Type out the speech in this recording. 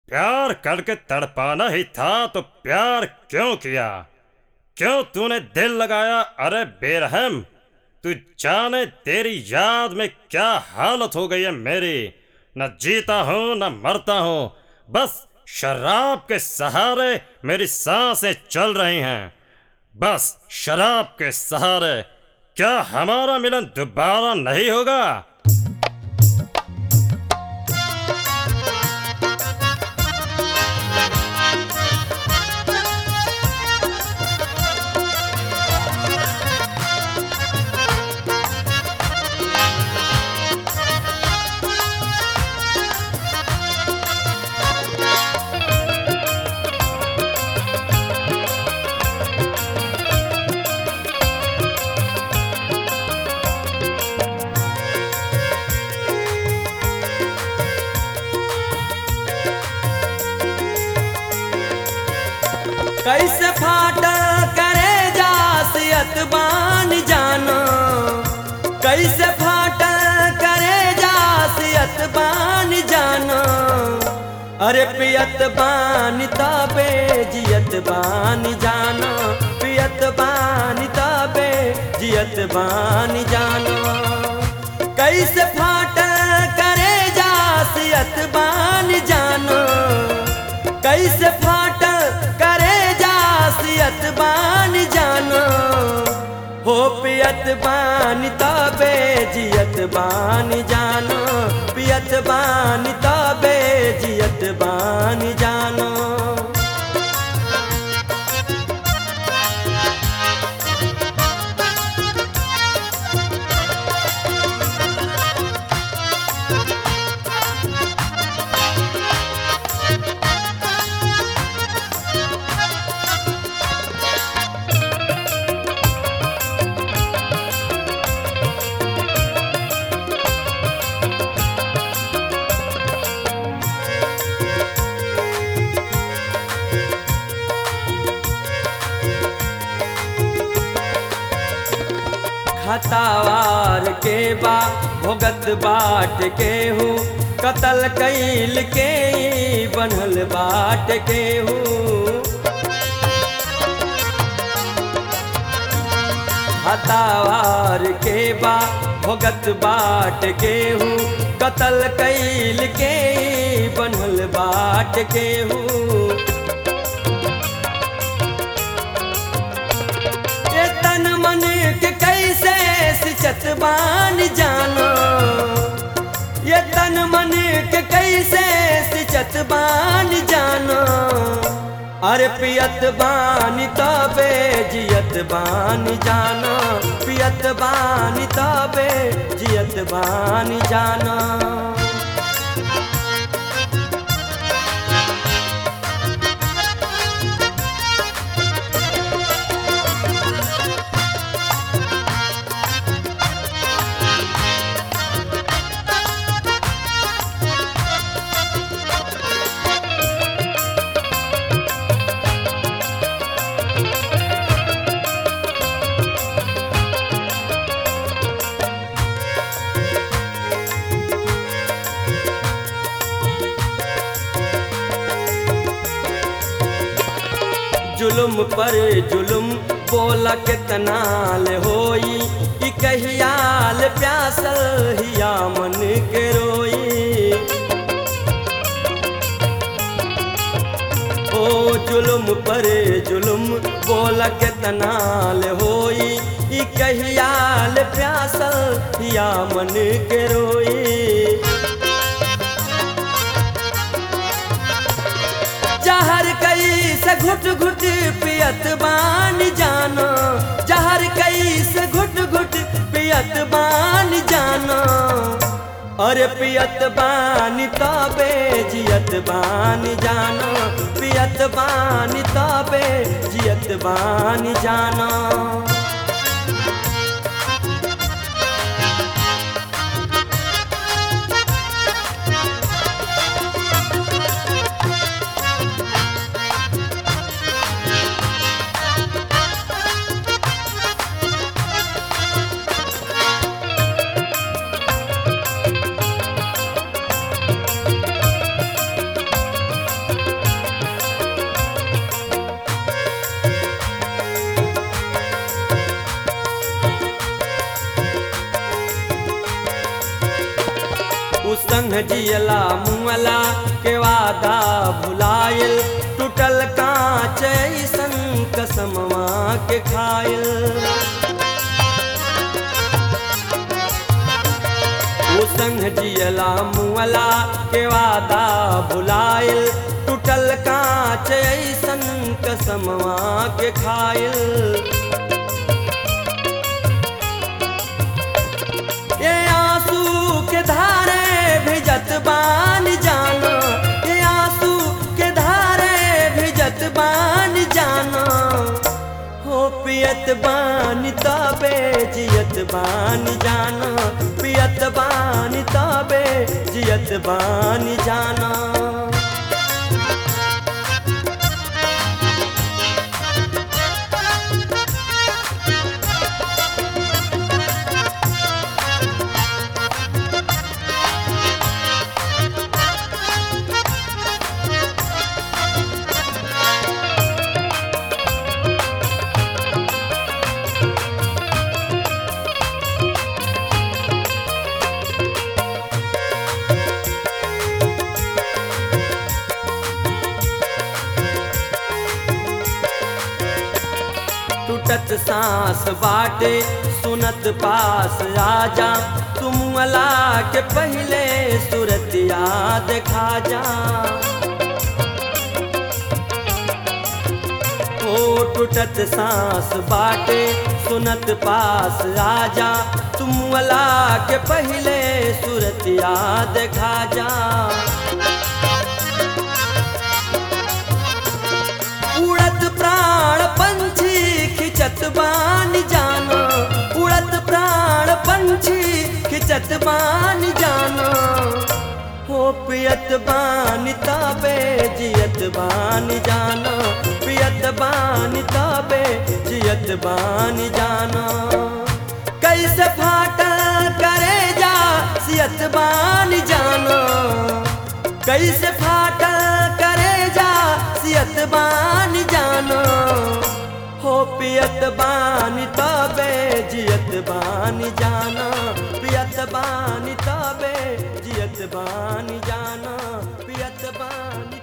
प्यार करके तड़पाना ही था तो प्यार क्यों किया क्यों तूने दिल लगाया अरे बेरहम तू जाने तेरी याद में क्या हालत हो गई है मेरी न जीता हूँ न मरता हूँ बस शराब के सहारे मेरी सांसें चल रही हैं बस शराब के सहारे क्या हमारा मिलन दोबारा नहीं होगा कैसे फाटा करे जासियत बान जाना कैसे फाटा करे जासियत बान जाना अरे पियत बान तबे जियत बान जाना पियत बान तबे जियत बान जाना कैसे फाटा करे जासियत बान जाना कैसे फाटा करे जासियत बान जाना हो पियत बान तबे जियत बान जाना पियत बान तबे जियत बान जाना खतावार के बा भोगत बाट के हूँ कतल कैल के बनल बाट के हूँ हतावार के बा भोगत बाट के हूँ कतल कैल के बनल बाट के हूँ ये तन मन के कैसे सिचत बान जाना ये तन मन के कैसे सिचत बान जाना अरे पियत बान तबे जियत बान जाना पियत बान तबे जियत बान जाना जुलुम पर जुलुम बोला कितना ले होई ई कहियाल प्यासल हिया मन के रोई ओ जुलुम पर जुलुम बोला कितना ले होई ई कहियाल प्यासल हिया मन के रोई जहर कई से घुट घुट पियत बान जाना जहर कई से घुट घुट पियत बान जाना अरे पियत बान तबे जियत बान जाना पियत बान तबे जियत बान जाना जियला मुअला के वादा भुलाइल टूटल कांच ऐसन कसमवा के खाइल ऊ संग जियला मुअला के वादा भुलाइल टूटल कांच ऐसन कसमवा के खाइल ये आंसू के धारे भिजत बान जाना ये आंसू के धारे भिजत बान जाना हो पियत बान तबे जियत बान जाना पियत बान तबे जियत बान जाना टूटत सांस बाटे सुनत पास राजा तुम अला के पहले सूरत याद खा जा ओ टूटत सांस बाटे सुनत पास राजा तुम अला के पहले सूरत याद खा जा उड़त प्राण पंछी खिचत बान जाना उड़त प्राण पंछी खिचत बान जाना हो पियत बान तबे जियत बान जाना पियत बान तबे जियत बान जाना कैसे फाटा करे जा सियत बान जाना कैसे फाटा करे जा सियत बान जाना हो पियत बान तबे जियत बान जाना पियत बान तबे जियत बान जाना पियत बान